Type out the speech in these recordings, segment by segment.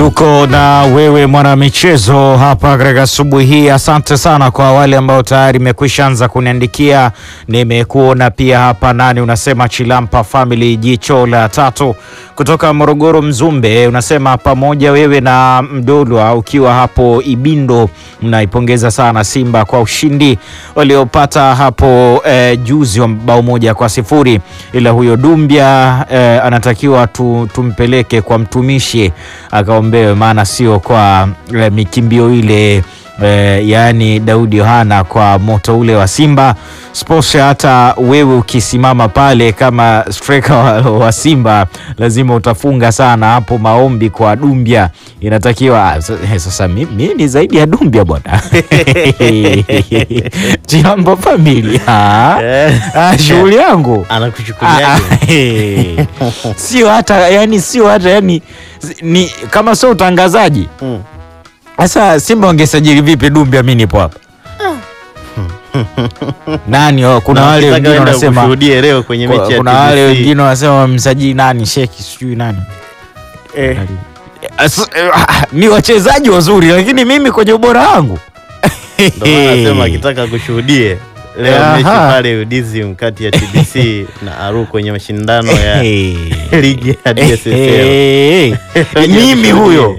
Tuko na wewe mwanamichezo hapa katika asubuhi hii. Asante sana kwa wale ambao tayari imekwisha anza kuniandikia. Nimekuona pia hapa, nani unasema Chilampa Family, jicho la tatu kutoka Morogoro Mzumbe, unasema pamoja wewe na Mdolwa ukiwa hapo Ibindo, mnaipongeza sana Simba kwa ushindi waliopata hapo eh, juzi wa bao moja kwa sifuri, ila huyo Dumbia eh, anatakiwa tu, tumpeleke kwa mtumishi akaombewe, maana sio kwa eh, mikimbio ile eh, yaani Daudi Yohana kwa moto ule wa Simba Sports. Hata wewe ukisimama pale kama striker wa, wa Simba lazima utafunga sana hapo. Maombi kwa Dumbia inatakiwa ah, sasa. Mimi ni zaidi ya Dumbia bwana Jambo famili shughuli yangu Anakuchukuliaje? sio hata yani, sio hata yani, ni kama sio utangazaji sasa. Simba wangesajili vipi Dumbia? Mimi nipo hapa nani? oh, kuna Na wale ukitaka wengine uende wanasema kushuhudie leo kwenye Kwa- mechi ya kuna wale TBC. wengine wanasema wamsajili nani, Sheki sijui nani Eh, As- eh, ah, ni wachezaji wazuri, lakini mimi kwenye ubora wangu ndio maana nasema akitaka kushuhudie leo Aha. mechi pale Udizim kati ya TBC na Aru kwenye mashindano ya Hey. ligi ya DSSL. Hey. mimi huyo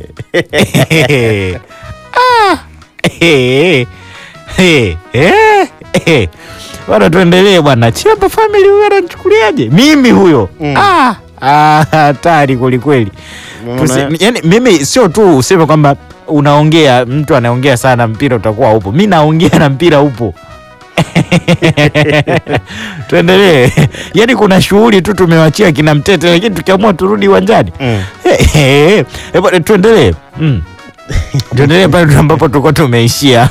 Ah. Hey. Hey. Eh. Eh. Bwana, tuendelee bwana. Chilampa family huyo ananichukuliaje? Mimi huyo Mm. Ah. Ah, hatari kwelikweli. Tusi- Unaona? yani, mimi sio tu useme kwamba unaongea, mtu anaongea sana mpira utakuwa upo. Mi naongea na mpira upo. Tuendelee. Yani kuna shughuli tu tumewachia kina Mtete, lakini tukiamua turudi uwanjani Mm. Eh, bwana, tuendelee mm. tuendelee pale ambapo tulikuwa tumeishia.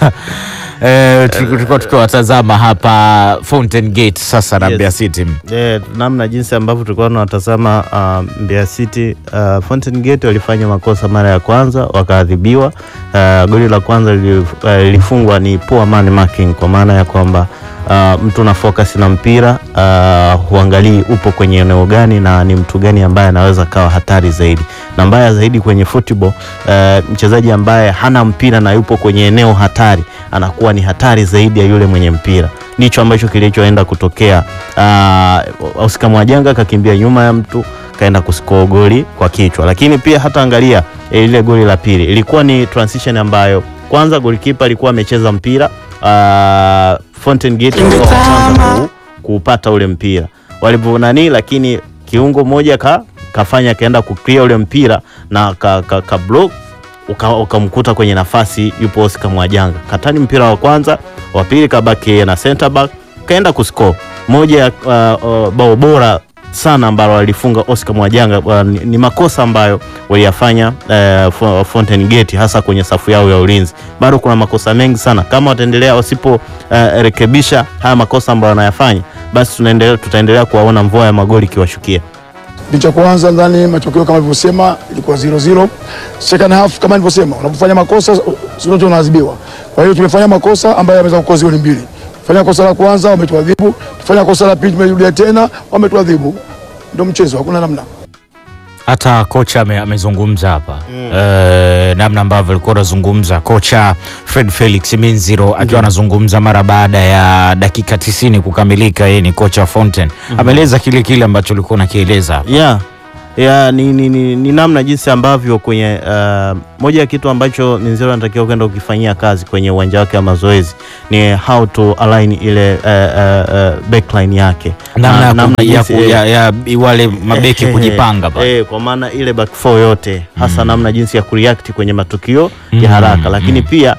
Eh, tulikuwa tulikuwa tukiwatazama hapa Fountain Gate sasa na Yes. Mbeya City. Eh, namna jinsi ambavyo tulikuwa tunatazama uh, Mbeya City uh, Fountain Gate walifanya makosa mara ya kwanza wakaadhibiwa. Uh, goli la kwanza lili- uh, lilifungwa ni poor man marking, kwa maana ya kwamba uh, mtu na focus na mpira uh, huangalii upo kwenye eneo gani na ni mtu gani ambaye anaweza kawa hatari zaidi, na mbaya zaidi kwenye football uh, mchezaji ambaye hana mpira na yupo kwenye eneo hatari anakuwa ni hatari zaidi ya yule mwenye mpira. Ndicho ambacho kilichoenda kutokea. Uh, Oscar Mwajanga kakimbia nyuma ya mtu kaenda kuskoa goli kwa kichwa, lakini pia hata angalia eh, ile goli la pili ilikuwa ni transition ambayo kwanza golikipa alikuwa amecheza mpira uh, Fountain Gate walikuwa wa kwanza ku- kuupata ule mpira walivyo nani, lakini kiungo moja ka, kafanya kaenda kuclear ule mpira na ka, ka, ka block uka- ukamkuta kwenye nafasi yupo Oscar Mwajanga katani mpira wa kwanza, wa pili kabaki yeye na center back kaenda kuscore moja ya uh, uh, bao bora sana ambalo alifunga Oscar Mwajanga. Uh, ni, ni makosa ambayo waliyafanya uh, Fo- Fountain Gate hasa kwenye safu yao ya ulinzi. Bado kuna makosa mengi sana, kama wataendelea wasipo uh, rekebisha haya makosa ambayo wanayafanya, basi tunaendelea tutaendelea kuwaona mvua ya magoli ikiwashukia. Kipindi cha kwanza ndani matokeo kama nilivyosema ilikuwa 0-0. Second half kama nilivyosema, unapofanya makosa sio tu unaadhibiwa. Kwa hiyo tumefanya makosa ambayo yameweza kukosa goli mbili. Fanya kosa la kwanza wametuadhibu, tufanya kosa la pili tumerudia tena wametuadhibu. Ndio mchezo, hakuna namna. Hata kocha ame- amezungumza hapa Eh, namna ambavyo alikuwa anazungumza kocha Fred Felix Minziro akiwa anazungumza mara baada ya dakika 90 kukamilika. Yeye ni kocha wa Fountain, ameeleza kile kile ambacho ulikuwa unakieleza hapa. ya ya ni, ni, ni, ni namna jinsi ambavyo kwenye uh, moja ya kitu ambacho Minziro anatakiwa kwenda kukifanyia kazi kwenye uwanja wake wa mazoezi ni how to align ile uh, uh, uh, backline yake namna ya, Na- ku- ya, jinsi- ku- ya, ya wale mabeki eh, kujipanga eh, pale. eh, kwa maana ile back four yote hasa namna jinsi ya kureact kwenye matukio Mm, ya haraka, lakini mm. pia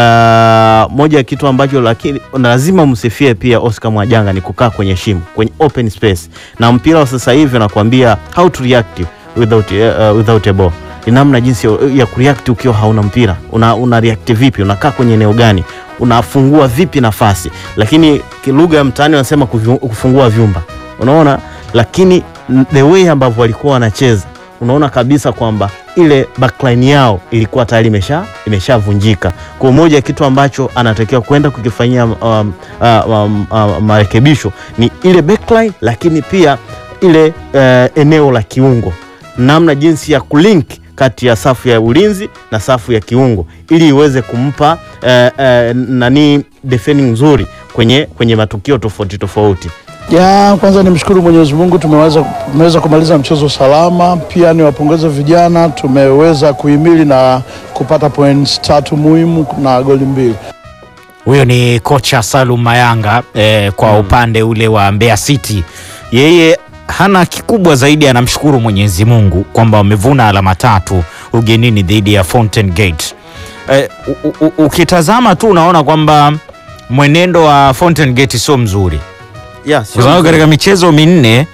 uh, moja ya kitu ambacho lakini lazima msifie pia Oscar Mwajanga ni kukaa kwenye shimo, kwenye open space, na mpira wa sasa hivi nakwambia how to react without, uh, without a ball ni namna jinsi ya, ya kureact ukiwa hauna mpira una, una react vipi, unakaa kwenye eneo gani, unafungua vipi nafasi, lakini lugha ya mtaani wanasema kuvi- kufungua vyumba, unaona. Lakini n- the way ambavyo walikuwa wanacheza, unaona kabisa kwamba ile backline yao ilikuwa tayari imesha imeshavunjika. Kwa moja ya kitu ambacho anatakiwa kwenda kukifanyia um, uh, um, uh, marekebisho ni ile backline, lakini pia ile uh, eneo la kiungo namna jinsi ya kulink kati ya safu ya ulinzi na safu ya kiungo ili iweze kumpa eh, eh, nani defending nzuri kwenye, kwenye matukio tofauti tofauti. Ya kwanza nimshukuru Mwenyezi Mungu tumeweza, tumeweza kumaliza mchezo salama. Pia niwapongeze vijana, tumeweza kuhimili na kupata points tatu muhimu na goli mbili. Huyo ni kocha Salum Mayanga eh, kwa upande ule wa Mbeya City. Yeye hana kikubwa zaidi, anamshukuru Mwenyezi Mungu kwamba wamevuna alama tatu ugenini dhidi ya Fountain Gate. Eh, u- u- u- ukitazama tu unaona kwamba mwenendo wa Fountain Gate sio mzuri Yeah, kwa sababu katika michezo minne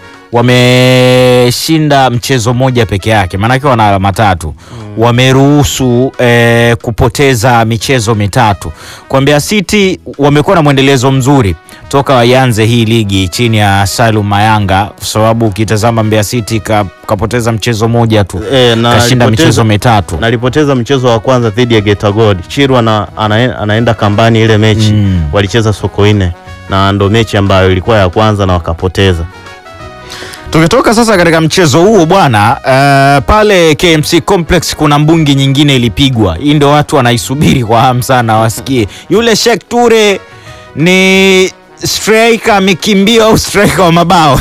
wameshinda mchezo mmoja peke yake, maanake wana alama tatu. Wameruhusu eh, kupoteza michezo mitatu. Kwa Mbeya City wamekuwa na mwendelezo mzuri toka waianze hii ligi chini ya Salum Mayanga, kwa sababu ukitazama Mbeya City ka, kapoteza mchezo mmoja tu Eh, na kashinda alipoteza- michezo mitatu. na alipoteza mchezo wa kwanza dhidi ya Geita Gold. Chirwa na, ana, anaenda kambani ile mechi Mm. walicheza Sokoine na ndo mechi ambayo ilikuwa ya kwanza na wakapoteza. Tukitoka sasa katika mchezo huo bwana, uh, pale KMC Complex kuna mbungi nyingine ilipigwa. Hii ndio watu wanaisubiri kwa hamu sana wasikie. Yule Sheikh Ture ni striker mikimbio au striker wa mabao?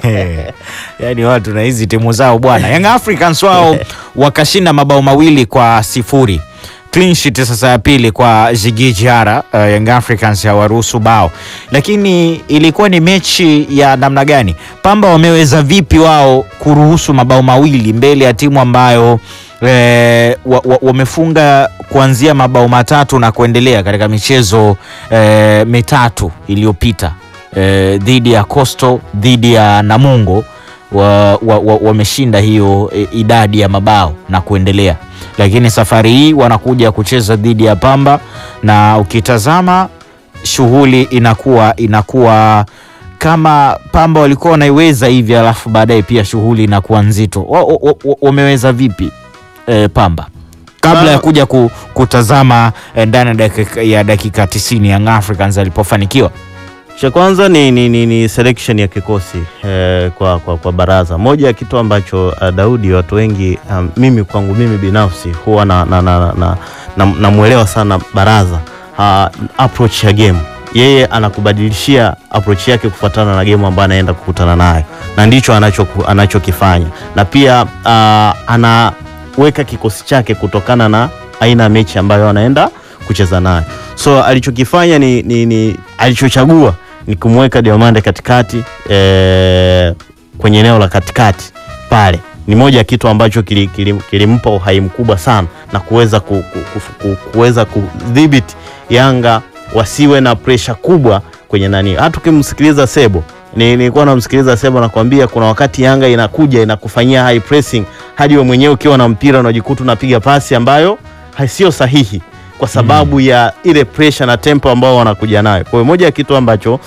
Yaani watu na hizi timu zao bwana. Young Africans wao wakashinda mabao mawili kwa sifuri. Clean sheet sasa ya pili kwa Jigi Jara. Uh, Young Africans hawaruhusu bao, lakini ilikuwa ni mechi ya namna gani? Pamba wameweza vipi wao kuruhusu mabao mawili mbele ya timu ambayo eh, wa- wa- wamefunga kuanzia mabao matatu na kuendelea katika michezo eh, mitatu iliyopita eh, dhidi ya Coastal, dhidi ya Namungo wameshinda wa, wa, wameshinda hiyo e, idadi ya mabao na kuendelea, lakini safari hii wanakuja kucheza dhidi ya Pamba na ukitazama shughuli inakuwa inakuwa kama Pamba walikuwa wanaiweza hivi, alafu baadaye pia shughuli inakuwa nzito. Wa- wa- wa- Wameweza vipi e, Pamba kabla ya kuja ku, kutazama eh, ndani ya dakika, ya dakika 90 Young Africans alipofanikiwa Cha kwanza ni, ni, ni, ni selection ya kikosi eh, kwa, kwa, kwa baraza. Moja ya kitu ambacho uh, Daudi watu wengi um, mimi kwangu mimi binafsi huwa na, na, na, na, na, namwelewa sana baraza uh, approach ya game yeye anakubadilishia approach yake kufuatana na game ambayo anaenda kukutana nayo, na ndicho anachoku- anachokifanya na pia uh, anaweka kikosi chake kutokana na aina ya mechi ambayo anaenda kucheza nayo. So alichokifanya ni, ni, ni alichochagua ni kumweka Diamande katikati eh, kwenye eneo la katikati pale ni moja ya kitu ambacho kilimpa kili, kilimpa uhai mkubwa sana na kuweza ku, ku, ku, ku, kuweza kudhibiti Yanga wasiwe na presha kubwa kwenye nani. Hata ukimsikiliza Sebo ni- nilikuwa namsikiliza Sebo nakwambia, kuna wakati Yanga inakuja inakufanyia high pressing hadi wewe mwenyewe ukiwa na mpira unajikuta unapiga pasi ambayo sio sahihi kwa sababu ya ile pressure na tempo ambao wanakuja nayo. Kwa hiyo moja ya kitu ambacho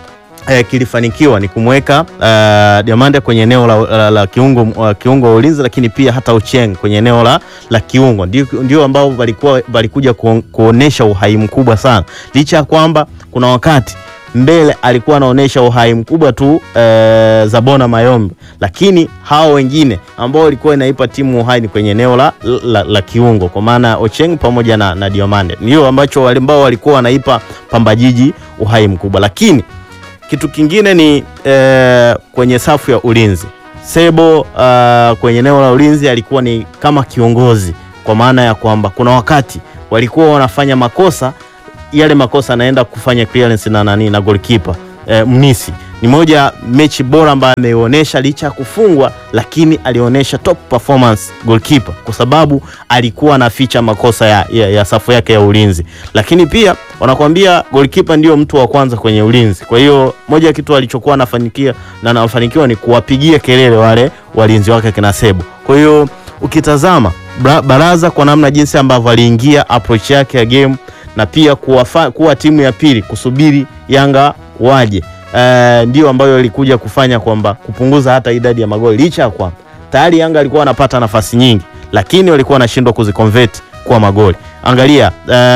eh, kilifanikiwa ni kumweka uh, Diamande kwenye eneo la, la, la kiungo, uh, kiungo wa ulinzi, lakini pia hata Ucheng kwenye eneo la, la kiungo ndio, ndio ambao walikuwa walikuja kuon, kuonesha uhai mkubwa sana, licha ya kwamba kuna wakati mbele alikuwa anaonyesha uhai mkubwa tu eh, Zabona Mayombe, lakini hao wengine ambao walikuwa inaipa timu uhai ni kwenye eneo la, la, la kiungo kwa maana Ocheng pamoja na, na Diamande ndio ambacho wale ambao walikuwa wanaipa Pamba Jiji uhai mkubwa, lakini kitu kingine ni eh, kwenye safu ya ulinzi Sebo uh, kwenye eneo la ulinzi alikuwa ni kama kiongozi, kwa maana ya kwamba kuna wakati walikuwa wanafanya makosa, yale makosa anaenda kufanya clearance na nani na goalkeeper eh, Mnisi. Ni moja mechi bora ambayo ameionyesha licha ya kufungwa, lakini alionyesha top performance goalkeeper, kwa sababu alikuwa anaficha makosa ya, ya, ya safu yake ya ulinzi, lakini pia wanakuambia goalkeeper ndio mtu wa kwanza kwenye ulinzi. Kwa hiyo moja ya kitu alichokuwa anafanikia na anafanikiwa ni kuwapigia kelele wale walinzi wake kina Sebo. Kwa hiyo ukitazama bra- baraza kwa namna jinsi ambavyo aliingia approach yake ya game na pia kuwafa, kuwa timu ya pili kusubiri Yanga waje eh, ndio ambayo ilikuja kufanya kwamba kupunguza hata idadi ya magoli licha ya kwamba tayari Yanga alikuwa anapata nafasi nyingi, lakini walikuwa wanashindwa kuziconvert kuwa magoli. Angalia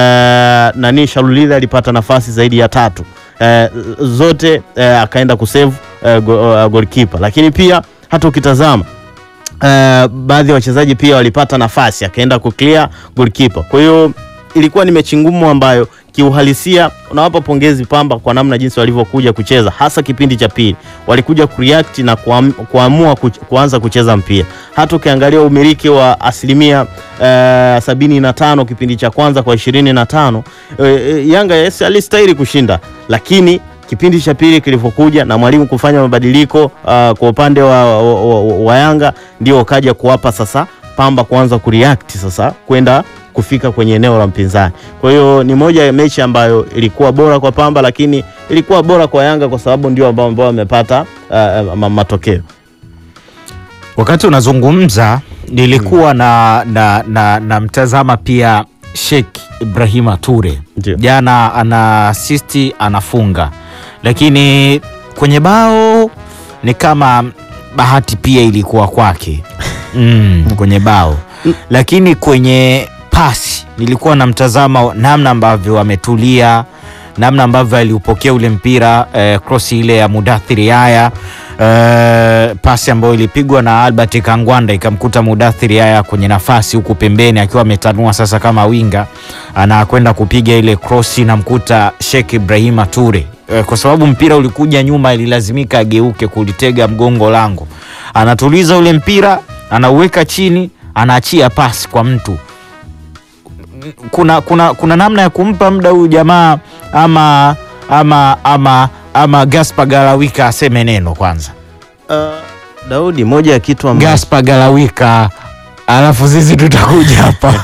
eh, nani Shalulile alipata nafasi zaidi ya tatu eh, zote eh, akaenda kusave eh, go, uh, goalkeeper, lakini pia hata ukitazama uh, baadhi ya wachezaji pia walipata nafasi akaenda kuclear goalkeeper. Kwa hiyo ilikuwa ni mechi ngumu ambayo kiuhalisia unawapa pongezi Pamba kwa namna jinsi walivyokuja kucheza, hasa kipindi cha pili walikuja kureact na kuam, kuamua kuch, kuanza kucheza mpira. Hata ukiangalia umiliki wa asilimia uh, sabini na tano kipindi cha kwanza kwa ishirini na tano uh, Yanga yes, alistahili kushinda, lakini kipindi cha pili kilivyokuja na mwalimu kufanya mabadiliko uh, kwa upande wa, wa, wa, wa Yanga ndio ukaja kuwapa sasa Pamba kuanza kureact sasa kwenda kufika kwenye eneo la mpinzani. Kwa hiyo ni moja ya mechi ambayo ilikuwa bora kwa Pamba, lakini ilikuwa bora kwa Yanga kwa sababu ndio ambao ambao wamepata uh, ma- matokeo. Wakati unazungumza nilikuwa na, na, na, na mtazama pia Sheikh Ibrahima Ture Ndio. jana, ana asisti anafunga, lakini kwenye bao ni kama bahati pia ilikuwa kwake mm, kwenye bao, lakini kwenye pasi nilikuwa namtazama namna ambavyo ametulia, namna ambavyo aliupokea ule mpira eh, cross ile ya Mudathiri Yaya eh, pasi ambayo ilipigwa na Albert Kangwanda ikamkuta Mudathiri Yaya kwenye nafasi huku pembeni akiwa ametanua sasa kama winga, anakwenda kupiga ile cross namkuta Sheikh Ibrahima Ture eh, kwa sababu mpira ulikuja nyuma, ililazimika ageuke kulitega mgongo lango, anatuliza ule mpira, anauweka chini, anaachia pasi kwa mtu kuna, kuna, kuna namna ya kumpa muda huyu jamaa ama, ama, ama, ama Gaspar Galawika aseme neno kwanza. Uh, Daudi, moja ya kitu ambacho Gaspar Galawika, alafu sisi tutakuja hapa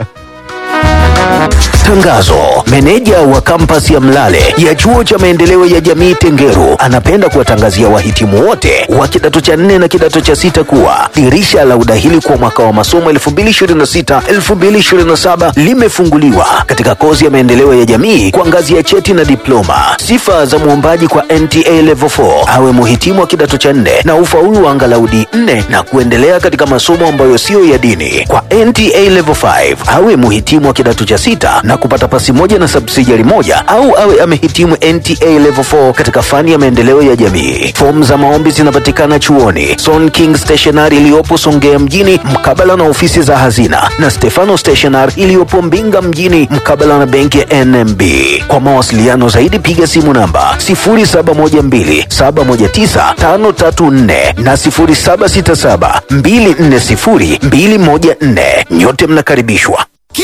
Tangazo. Meneja wa kampasi ya Mlale ya chuo cha maendeleo ya jamii Tengeru anapenda kuwatangazia wahitimu wote wa kidato cha nne na kidato cha sita kuwa dirisha la udahili kwa mwaka wa masomo 2026-2027 limefunguliwa katika kozi ya maendeleo ya jamii kwa ngazi ya cheti na diploma. Sifa za mwombaji kwa NTA Level 4 awe muhitimu wa kidato cha nne na ufaulu wa angalau D4 na kuendelea katika masomo ambayo siyo ya dini. Kwa NTA Level 5 awe muhitimu wa kidato cha sita na kupata pasi moja na subsidiary moja au awe amehitimu NTA Level 4 katika fani ya maendeleo ya jamii. Fomu za maombi zinapatikana chuoni Son King Stationery iliyopo Songea mjini mkabala na ofisi za hazina na Stefano Stationery iliyopo Mbinga mjini mkabala na benki ya NMB. Kwa mawasiliano zaidi piga simu namba 0712719534 na 0767240214. Nyote mnakaribishwa.